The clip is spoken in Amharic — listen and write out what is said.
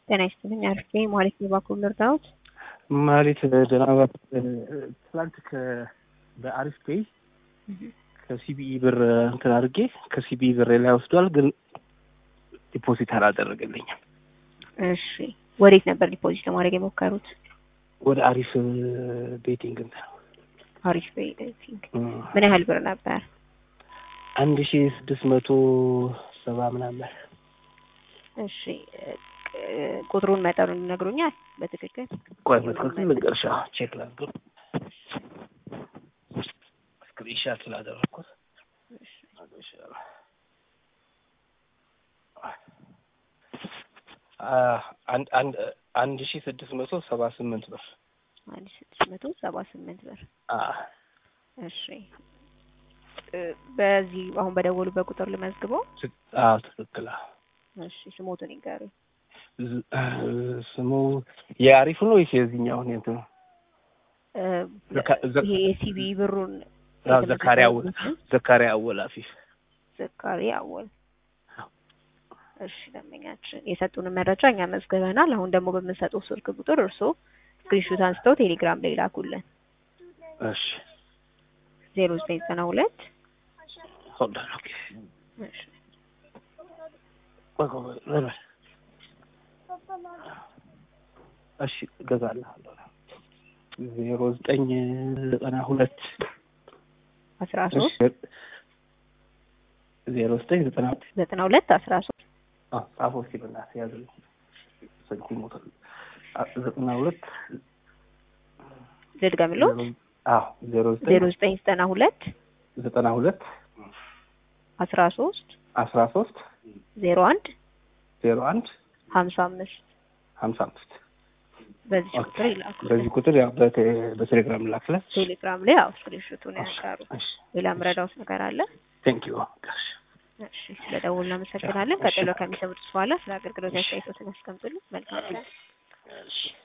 ጤና ይስጥልኝ። አርፌ ማለት ነው ባኩል ልርዳዎት። ማለት ደህና ትላንት በአሪፍ ፔይ ከሲቢኢ ብር እንትን አድርጌ ከሲቢኢ ብር ላይ ወስዷል፣ ግን ዲፖዚት አላደረገልኝም። እሺ ወዴት ነበር ዲፖዚት ለማድረግ የሞከሩት? ወደ አሪፍ ቤቲንግ እንትን አሪፍ ቤቲንግ። ምን ያህል ብር ነበር? አንድ ሺ ስድስት መቶ ሰባ ምናምን። እሺ ቁጥሩን መጠኑን ይነግሩኛል በትክክል? ቆይ በትክክል ልንገርሽ፣ ቼክ ላድርገው ስክሪንሻት ስላደረግኩት አንድ ሺ ስድስት መቶ ሰባ ስምንት ብር አንድ ሺ ስድስት መቶ ሰባ ስምንት ብር። እሺ በዚህ አሁን በደወሉበት ቁጥር ልመዝግበው? አዎ ትክክል። እሺ ስሞቱን ይንገሩኝ። ስሙ የአሪፉ ነው ወይስ የዚህኛውን እንትኑ? ይሄ የሲቢ ብሩን ዘካሪያ አወል ዘካሪያ አወል አፊፍ ዘካሪያ አወል። እሺ ደንበኛችን የሰጡንን መረጃ እኛ መዝግበናል። አሁን ደግሞ በምንሰጠው ስልክ ቁጥር እርስዎ ስክሪንሾት አንስተው ቴሌግራም ላይ ላኩልን። እሺ ዜሮ ዘጠኝ ዘጠና ሁለት ሆልድ ኦን ኦኬ እሺ እሺ እገዛልሃለሁ። ዜሮ ዘጠኝ ዘጠና ሁለት አስራ ሶስት ዜሮ ዘጠኝ ዘጠና ዘጠና ሁለት አስራ ሶስት ጻፎ እስኪ በእናትህ ያዝልኝ። ስልኩ ሞቷል። ዘጠና ሁለት ልድገምልዎት? አዎ ዜሮ ዘጠኝ ዜሮ ዘጠኝ ዘጠና ሁለት ዘጠና ሁለት አስራ ሶስት አስራ ሶስት ዜሮ አንድ ዜሮ አንድ ሀምሳ አምስት ሀምሳ አምስት በዚህ ቁጥር ይላኩ። በዚህ ቁጥር ያው በቴሌግራም ላክላት። ቴሌግራም ላይ ያው ስክሪንሾቱን ያጋሩ። ሌላ ምረዳውት ነገር አለ? ቴንክ ዩ እሺ ስለ ደውል እናመሰግናለን። ቀጥሎ ከሚሰሙት በኋላ ስለ አገልግሎት አስተያየቶትን ያስቀምጡልን። መልካም ቀን።